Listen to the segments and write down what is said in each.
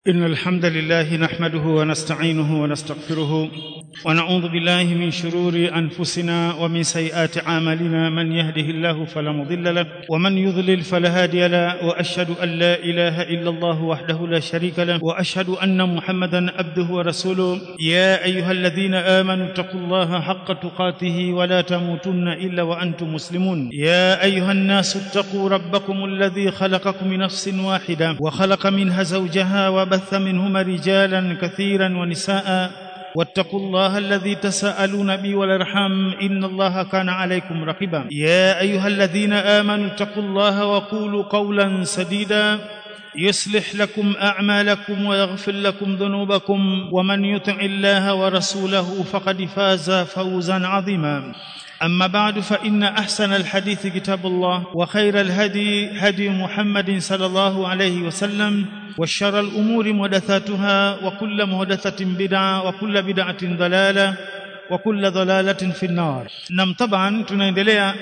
إن الحمد لله نحمده ونستعينه ونستغفره ونعوذ بالله من شرور أنفسنا ومن سيئات أعمالنا من يهده الله فلا مضل له ومن يضلل فلا هادي له وأشهد أن لا إله إلا الله وحده لا شريك له وأشهد أن محمدا عبده ورسوله يا أيها الذين آمنوا اتقوا الله حق تقاته ولا تموتن إلا وأنتم مسلمون يا أيها الناس اتقوا ربكم الذي خلقكم من نفس واحدة وخلق منها زوجها وبث منهما رجالا كثيرا ونساء واتقوا الله الذي تساءلون به والارحام ان الله كان عليكم رقيبا يا ايها الذين امنوا اتقوا الله وقولوا قولا سديدا يصلح لكم اعمالكم ويغفر لكم ذنوبكم ومن يطع الله ورسوله فقد فاز فوزا عظيما أما بعد فإن أحسن الحديث كتاب الله وخير الهدي هدي محمد صلى الله عليه وسلم وشر الأمور محدثاتها وكل محدثة بدعة وكل بدعة ضلالة وكل ضلالة في النار نعم طبعا tunaendelea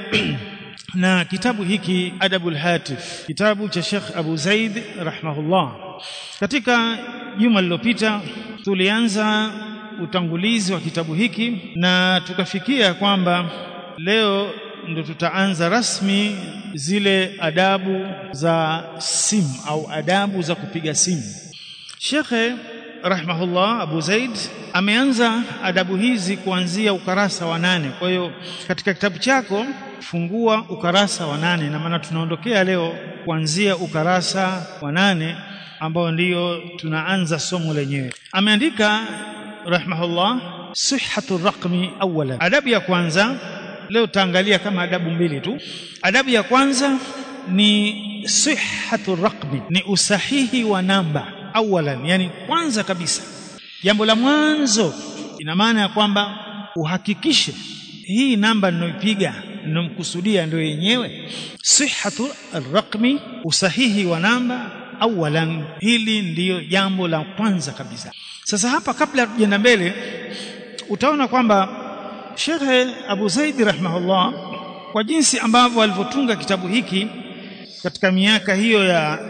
na kitabu hiki Adabul Hatif kitabu cha Sheikh Abu Zaid rahimahullah katika juma lililopita tulianza utangulizi wa kitabu hiki na tukafikia kwamba leo ndo tutaanza rasmi zile adabu za simu au adabu za kupiga simu Shekhe rahimahullah Abu Zaid ameanza adabu hizi kuanzia ukarasa wa nane kwa hiyo katika kitabu chako fungua ukarasa wa nane na maana tunaondokea leo kuanzia ukarasa wa nane ambao ndiyo tunaanza somo lenyewe ameandika rahimahullah sihhatu raqmi awwala adabu ya kwanza leo taangalia kama adabu mbili tu adabu ya kwanza ni sihhatu raqmi ni usahihi wa namba awalan yani kwanza kabisa jambo la mwanzo ina maana ya kwamba uhakikishe hii namba ninayopiga ninomkusudia ndio yenyewe sihhatu raqmi usahihi wa namba awalan hili ndiyo jambo la kwanza kabisa sasa hapa kabla tujaenda mbele utaona kwamba Sheikh Abu Zaid rahimahullah kwa jinsi ambavyo alivyotunga kitabu hiki katika miaka hiyo ya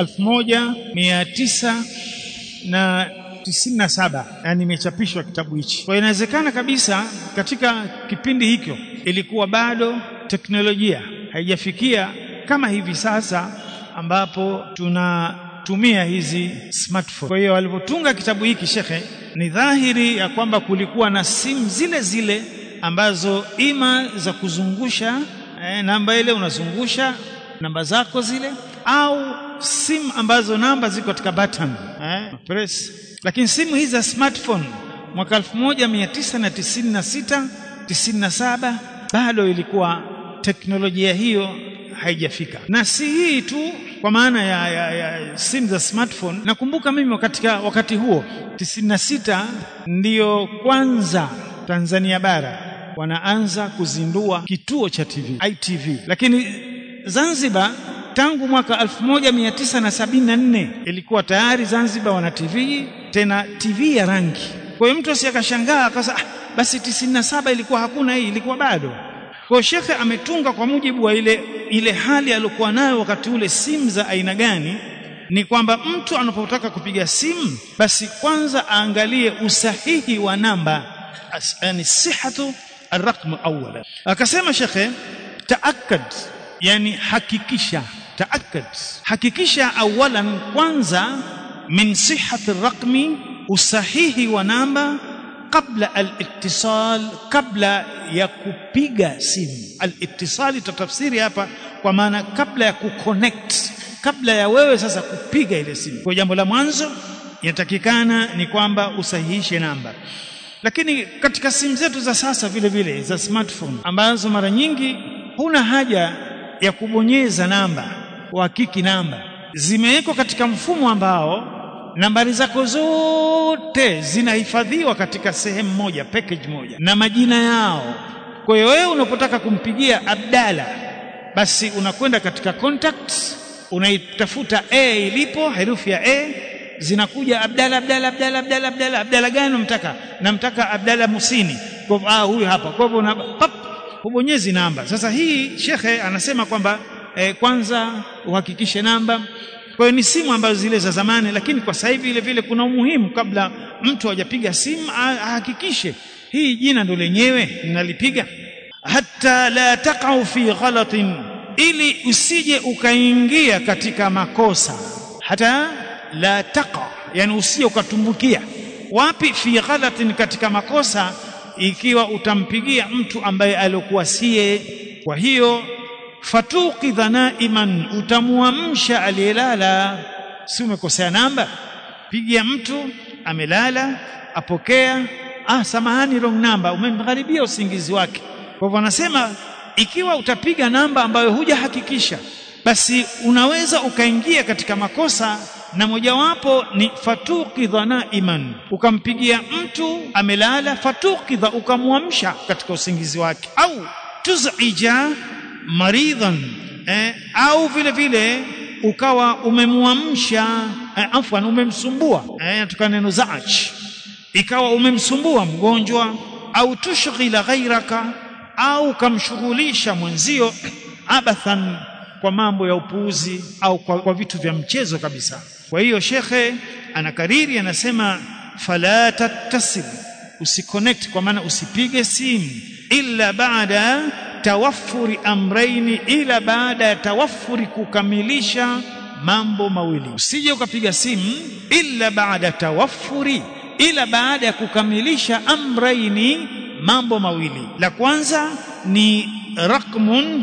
1900 na 97 yani imechapishwa kitabu hichi. Kwa inawezekana kabisa katika kipindi hicho ilikuwa bado teknolojia haijafikia kama hivi sasa ambapo tunatumia hizi smartphone. Kwa hiyo alipotunga kitabu hiki shekhe, ni dhahiri ya kwamba kulikuwa na simu zile zile ambazo ima za kuzungusha eh, namba ile unazungusha namba zako zile au simu ambazo namba ziko katika button eh, press. Lakini simu hizi za smartphone mwaka 1996 97 bado ilikuwa teknolojia hiyo haijafika na si hii tu kwa maana ya, ya, ya simu za smartphone nakumbuka mimi katika wakati huo 96 ndiyo kwanza Tanzania bara wanaanza kuzindua kituo cha TV ITV lakini Zanzibar tangu mwaka 1974 ilikuwa tayari Zanzibar wana TV tena TV ya rangi kwa hiyo mtu asiyakashangaa akasa ah, basi 97 ilikuwa hakuna hii ilikuwa bado kwa shekhe ametunga kwa mujibu wa ile ile hali aliyokuwa nayo wakati ule simu za aina gani ni kwamba mtu anapotaka kupiga simu basi kwanza aangalie usahihi wa namba yani sihatu arraqm awwala akasema shekhe taakkad yani hakikisha taakkad hakikisha awalan kwanza min sihhati raqmi usahihi wa namba kabla al-ittisal kabla ya kupiga simu al-ittisal tatafsiri hapa kwa maana kabla ya kuconnect kabla ya wewe sasa kupiga ile simu kwa jambo la mwanzo inatakikana ni kwamba usahihishe namba lakini katika simu zetu za sasa vile vile za smartphone ambazo mara nyingi huna haja ya kubonyeza namba uhakiki namba zimewekwa katika mfumo ambao nambari zako zote zinahifadhiwa katika sehemu moja package moja na majina yao kwa hiyo wewe unapotaka kumpigia Abdalla basi unakwenda katika contacts unaitafuta A ilipo herufi ya A zinakuja Abdalla Abdalla Abdalla Abdalla Abdalla Abdalla gani unamtaka namtaka Abdalla Musini kwa ah huyu hapa kwa hivyo pap hubonyezi namba sasa hii shekhe anasema kwamba eh, kwanza uhakikishe namba kwa hiyo ni simu ambazo zile za zamani lakini kwa sasa hivi vile vile kuna umuhimu kabla mtu hajapiga simu ahakikishe hii jina ndo lenyewe ninalipiga hatta la taqau fi ghalatin ili usije ukaingia katika makosa hata la taqa yani usije ukatumbukia wapi fi ghalatin katika makosa ikiwa utampigia mtu ambaye alikuwa siye kwa hiyo fatuqidha naiman utamuamsha aliyelala si umekosea namba pigia mtu amelala apokea ah samahani wrong number umemgharibia usingizi wake kwa hivyo anasema ikiwa utapiga namba ambayo hujahakikisha basi unaweza ukaingia katika makosa na mojawapo ni fatuqidha naiman ukampigia mtu amelala fatuqidha ukamwamsha katika usingizi wake au tuzija maridhan eh, au vile vile ukawa umemwamsha eh, afwan umemsumbua eh, natoka neno zaach ikawa umemsumbua mgonjwa au tushghila ghairaka au kamshughulisha mwenzio abathan kwa mambo ya upuuzi au kwa, kwa vitu vya mchezo kabisa kwa hiyo shekhe anakariri anasema fala tattasil usiconnect kwa maana usipige simu illa baada tawaffuri amraini ila baada ya tawaffuri kukamilisha mambo mawili usije ukapiga simu illa baada tawaffuri ila baada ya kukamilisha amraini mambo mawili la kwanza ni rakmun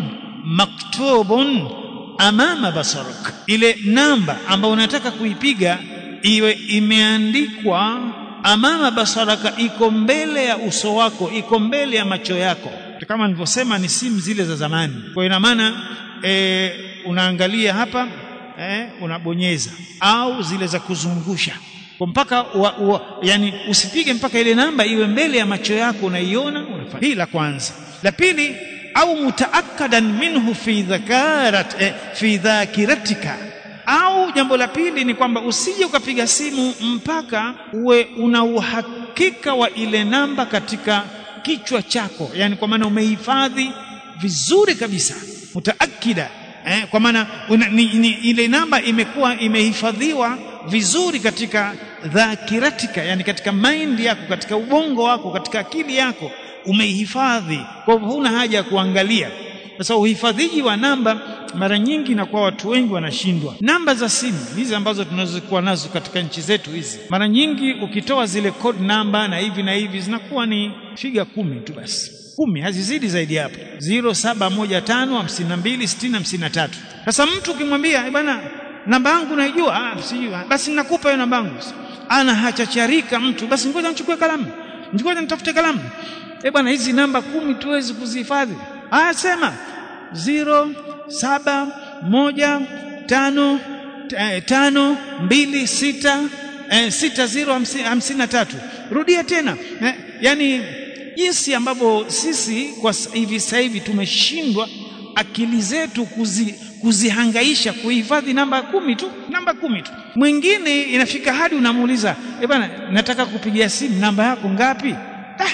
maktubun amama basarak ile namba ambayo unataka kuipiga iwe imeandikwa amama basaraka iko mbele ya uso wako iko mbele ya macho yako kama nilivyosema ni simu zile za zamani kwa ina maana e, unaangalia hapa e, unabonyeza au zile za kuzungusha kwa mpaka wa, wa, yani usipige mpaka ile namba iwe mbele ya macho yako unaiona unafanya hii la kwanza la pili au mutaakkadan minhu fi dhakarat eh, fi dhakiratika au jambo la pili ni kwamba usije ukapiga simu mpaka uwe una uhakika wa ile namba katika kichwa chako yani kwa maana umehifadhi vizuri kabisa mutaakida eh, kwa maana ni, ni, ile namba imekuwa imehifadhiwa vizuri katika dhakiratika yani katika mind yako katika ubongo wako katika akili yako umeihifadhi kwa hivyo huna haja ya kuangalia sasa uhifadhiji wa namba mara nyingi na kwa watu wengi wanashindwa namba za simu hizi ambazo tunazokuwa nazo katika nchi zetu hizi mara nyingi ukitoa zile code namba na hivi na hivi zinakuwa ni figa kumi tu basi kumi hazizidi zaidi hapo 0715526053 sasa mtu ukimwambia bwana namba yangu naijua ah sijui basi nakupa hiyo namba yangu ana hachacharika mtu basi ngoja nichukue kalamu ngoja nitafute kalamu eh bwana hizi namba kumi tuwezi kuzihifadhi ah sema ziro saba moja tano eh, tano mbili sita eh, sita ziro hamsini na tatu rudia tena eh, yani jinsi ambavyo sisi kwa hivi sasa hivi tumeshindwa akili zetu kuzi, kuzihangaisha kuhifadhi namba kumi tu namba kumi tu mwingine inafika hadi unamuuliza eh bwana nataka kupigia simu namba yako ngapi ah,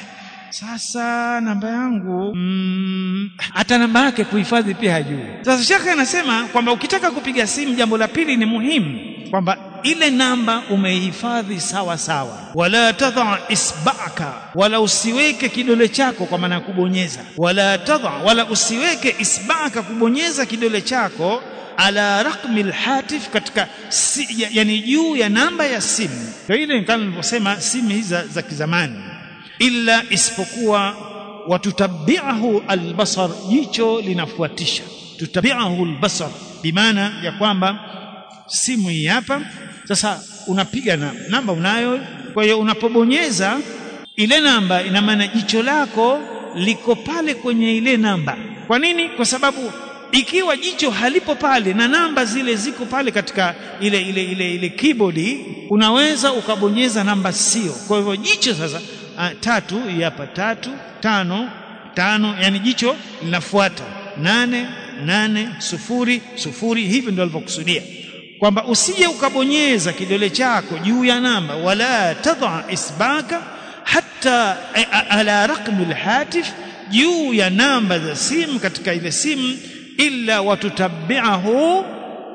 sasa namba yangu mm, hata namba yake kuhifadhi pia hajui sasa shekhe anasema kwamba ukitaka kupiga simu jambo la pili ni muhimu kwamba ile namba umehifadhi sawa sawa wala tadha isbaka wala usiweke kidole chako kwa maana ya kubonyeza wala tadha wala usiweke isbaka kubonyeza kidole chako ala raqmi alhatif katika si, yani juu ya namba ya simu kwa ile kama nilivyosema simu hizi za, za kizamani illa isipokuwa watutabiahu albasar jicho linafuatisha tutabiahu albasar bimaana ya kwamba simu hii hapa sasa unapiga na namba unayo kwa hiyo unapobonyeza ile namba ina maana jicho lako liko pale kwenye ile namba kwa nini kwa sababu ikiwa jicho halipo pale na namba zile ziko pale katika ile ile ile ile keyboard unaweza ukabonyeza namba sio kwa hivyo jicho sasa a, tatu hii hapa tatu tano tano yani jicho linafuata nane nane sufuri sufuri hivi ndio alivyokusudia kwamba usije ukabonyeza kidole chako juu ya namba wala tadha isbaka hata ala raqmi alhatif juu ya namba za simu katika ile simu illa watutabiahu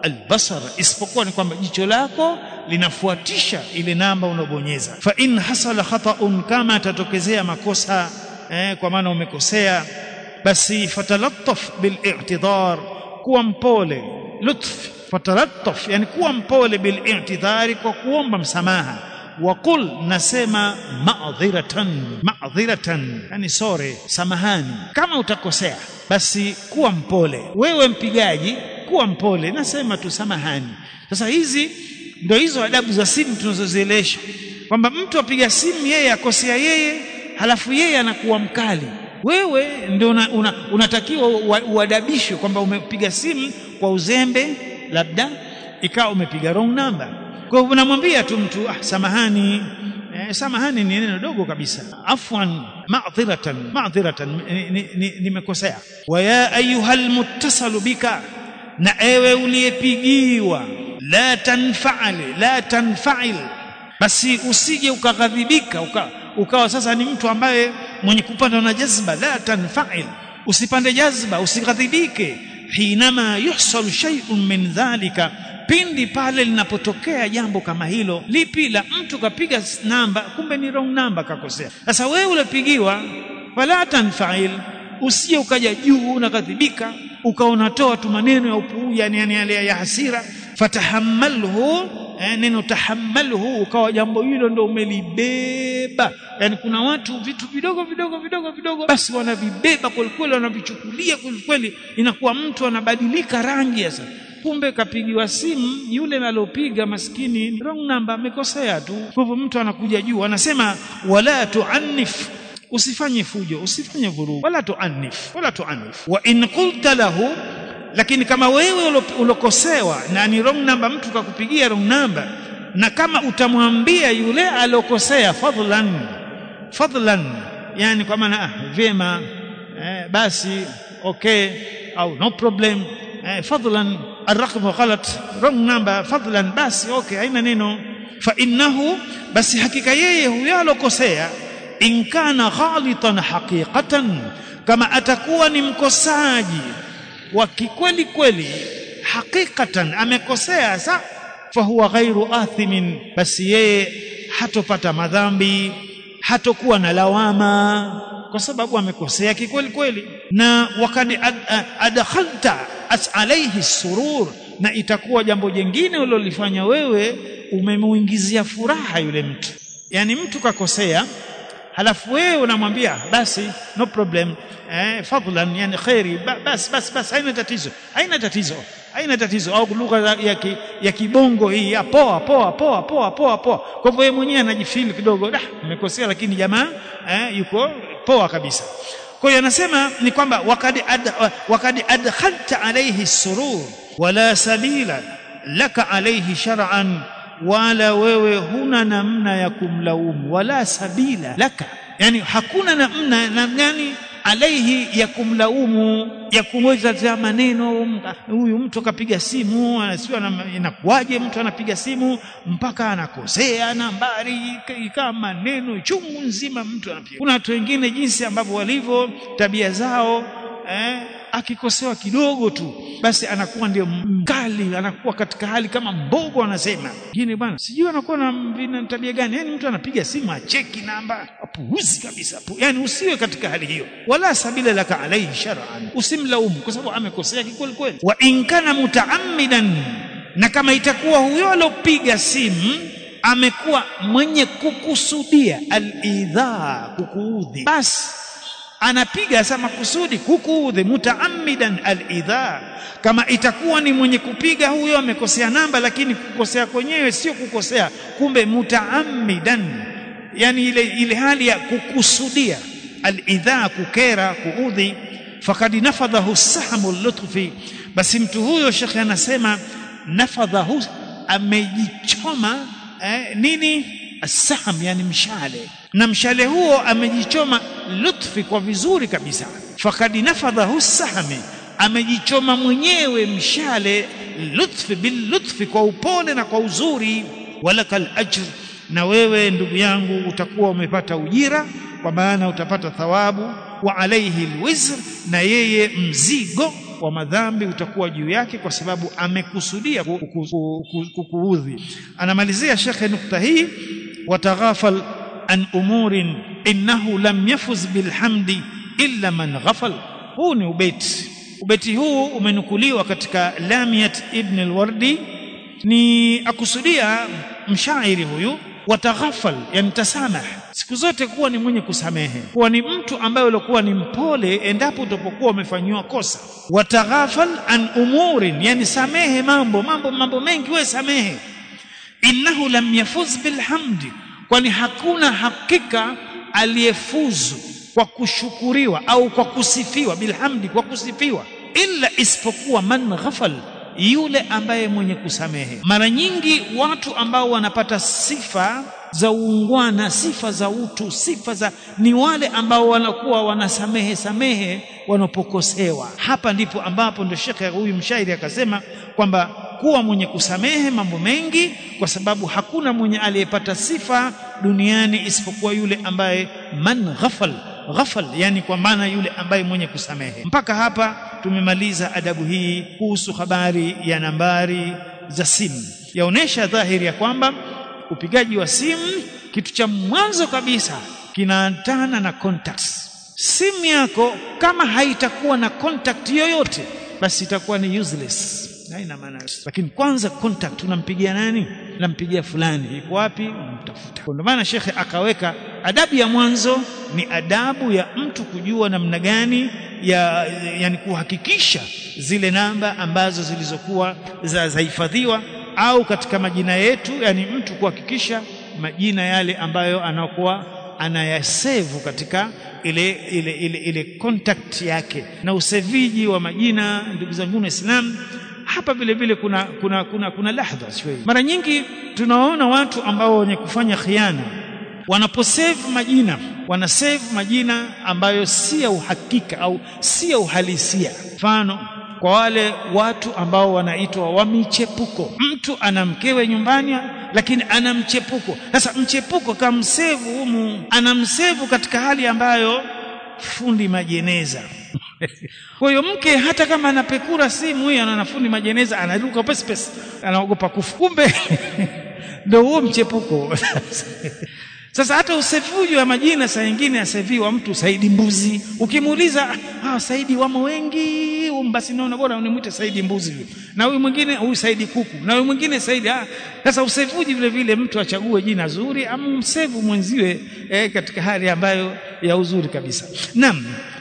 albasar isipokuwa ni kwamba jicho lako linafuatisha ile namba unabonyeza fa in hasala khata'un kama tatokezea makosa eh, kwa maana umekosea basi fatalattaf bil i'tidhar kuwa mpole lutf fatalattaf yani kuwa mpole bil i'tidhari kwa kuomba msamaha waqul nasema ma'dhiratan ma'dhiratan yani sore samahani kama utakosea basi kuwa mpole wewe mpigaji kuwa mpole nasema tu samahani sasa hizi ndio hizo adabu za simu tunazozielesha kwamba mtu apiga simu yeye akosea yeye halafu yeye anakuwa mkali wewe ndio una, una, unatakiwa uadabishwe kwamba umepiga simu kwa uzembe labda ikawa umepiga wrong number kwa hivyo unamwambia tu mtu ah, samahani eh, samahani ni neno dogo kabisa afwan ma'dhiratan ma'dhiratan nimekosea wa ya ayuhal muttasalu bika na ewe uliyepigiwa la tanfa'al la tanfa'il basi usije ukaghadhibika uka, ukawa sasa ni mtu ambaye mwenye kupanda na jazba la tanfa'il usipande jazba usighadhibike hinama yuhsal shay'un min dhalika pindi pale linapotokea jambo kama hilo lipi la mtu kapiga namba kumbe ni wrong namba kakosea sasa wewe ulipigiwa fala tanfa'il usije ukaja juu unakadhibika ukaonatoa tu maneno ya upuu yani yani yale ya hasira fatahammalhu eh, neno tahammalhu ukawa jambo hilo ndo umelibeba yani kuna watu vitu vidogo vidogo vidogo vidogo basi wanavibeba kwelikweli wanavichukulia kwelikweli inakuwa mtu anabadilika rangi sasa kumbe kapigiwa simu yule nalopiga maskini wrong number amekosea tu kwa hivyo mtu anakuja juu anasema wala tuannif usifanye fujo usifanye vurugu wala tuannif wala tuannif wa in qulta lahu lakini kama wewe ulokosewa na ni wrong number mtu kakupigia wrong number na kama utamwambia yule alokosea fadlan fadlan yani kwa maana ah, vyema eh, basi okay au no problem eh, fadlan الرقم غلط wrong number fadlan basi okay haina neno fa innahu basi hakika yeye huyo alokosea in kana ghalitan haqiqatan kama atakuwa ni mkosaji wa kikweli kweli hakikatan amekosea sa fahuwa ghairu athimin basi yeye hatopata madhambi hatokuwa na lawama kwa sababu amekosea kikweli kweli na wakati ad, adkhalta alayhi surur na itakuwa jambo jingine ulilofanya wewe umemuingizia furaha yule mtu yani mtu kakosea halafu wewe unamwambia basi no problem eh, fadlan yani khairi basi basi basi haina tatizo haina tatizo haina tatizo au lugha ya, ki, ya kibongo hii ya poa poa poa poa poa poa kwa hivyo yeye mwenyewe anajifeel kidogo da nimekosea lakini jamaa eh, yuko poa kabisa kwa hiyo anasema ni kwamba wakad ad, wakad adkhalta alayhi surur wala sabila laka alayhi shar'an wala wewe huna namna ya kumlaumu wala sabila laka yani hakuna namna na gani alaihi ya kumlaumu ya kumweza maneno huyu mtu akapiga simu anasiwa inakuwaje mtu anapiga simu mpaka anakosea nambari ikawa maneno chungu nzima mtu anapiga kuna watu wengine jinsi ambavyo walivyo tabia zao eh, akikosewa kidogo tu basi anakuwa ndio mkali anakuwa katika hali kama mbogo anasema ngine bwana sijui anakuwa na tabia gani yani mtu anapiga simu acheki namba apuuzi kabisa Apu, yani usiwe katika hali hiyo wala sabila laka alaihi shar'an usimlaumu kwa sababu amekosea kikweli kweli wa in kana mutaammidan na kama itakuwa huyo alopiga simu amekuwa mwenye kukusudia al-idhaa kukuudhi basi anapiga sama kusudi kukuudhi mutaammidan al-idha kama itakuwa ni mwenye kupiga huyo amekosea namba lakini kukosea kwenyewe sio kukosea kumbe mutaammidan yani ile ile hali ya kukusudia al-idha kukera kuudhi fakad nafadhahu sahmu lutfi basi mtu huyo shekhe anasema nafadhahu amejichoma eh, nini asaham yani mshale na mshale huo amejichoma lutfi kwa vizuri kabisa fakad nafadhahu sahmi amejichoma mwenyewe mshale lutfi bil lutfi kwa upole na kwa uzuri walakal ajr na wewe ndugu yangu utakuwa umepata ujira kwa maana utapata thawabu wa alaihi alwizr na yeye mzigo wa madhambi utakuwa juu yake kwa sababu amekusudia kukuudhi anamalizia shekhe nukta hii wataghafal an umurin innahu lam yafuz bilhamdi illa man ghafal huu ni ubeti ubeti huu umenukuliwa katika lamiyat ibn alwardi ni akusudia mshairi huyu wataghafal yani tasamah siku zote kuwa ni mwenye kusamehe kuwa ni mtu ambaye ulikuwa ni mpole endapo utapokuwa umefanyiwa kosa wataghafal an umurin yani samehe mambo mambo mambo mengi we samehe innahu lam yafuz bilhamdi kwani hakuna hakika aliyefuzu kwa kushukuriwa au kwa kusifiwa bilhamdi kwa kusifiwa illa isipokuwa man ghafal yule ambaye mwenye kusamehe mara nyingi watu ambao wanapata sifa za uungwana sifa za utu sifa za ni wale ambao wanakuwa wanasamehe samehe wanapokosewa hapa ndipo ambapo ndio shekhe huyu mshairi akasema kwamba kuwa mwenye kusamehe mambo mengi kwa sababu hakuna mwenye aliyepata sifa duniani isipokuwa yule ambaye man ghafal ghafal yani kwa maana yule ambaye mwenye kusamehe mpaka hapa tumemaliza adabu hii kuhusu habari ya nambari za simu yaonesha dhahiri ya kwamba upigaji wa simu kitu cha mwanzo kabisa kinaantana na contacts simu yako kama haitakuwa na contact yoyote basi itakuwa ni useless haina maana lakini kwanza contact unampigia nani nampigia fulani yuko wapi unamtafuta ndio maana shekhe akaweka adabu ya mwanzo ni adabu ya mtu kujua namna gani ya yani kuhakikisha zile namba ambazo zilizokuwa za zahifadhiwa au katika majina yetu yani mtu kuhakikisha majina yale ambayo anakuwa anayasevu katika ile ile ile ile contact yake na useviji wa majina ndugu zangu waislamu hapa vile vile kuna kuna kuna kuna lahdha shwei mara nyingi tunawaona watu ambao wenye kufanya khiana wanaposave majina wanasave majina ambayo si ya uhakika au si ya uhalisia mfano kwa wale watu ambao wanaitwa wa michepuko mtu ana mkewe nyumbani lakini ana mchepuko sasa mchepuko kamsevu humu anamsevu katika hali ambayo fundi majeneza kwa hiyo mke hata kama anapekura simu hiyo anaona fundi majeneza anaruka pesi pesi anaogopa kufu kumbe ndio huo mchepuko sasa hata usevuji wa majina saa nyingine aseviwa mtu Saidi Mbuzi ukimuuliza ah Saidi wamo wengi basi naona bora unimwite Saidi Mbuzi na huyu mwingine huyu Saidi Kuku na huyu mwingine Saidi ah sasa usevuji vile vile mtu achague jina zuri amsevu mwenziwe eh, katika hali ambayo ya uzuri kabisa naam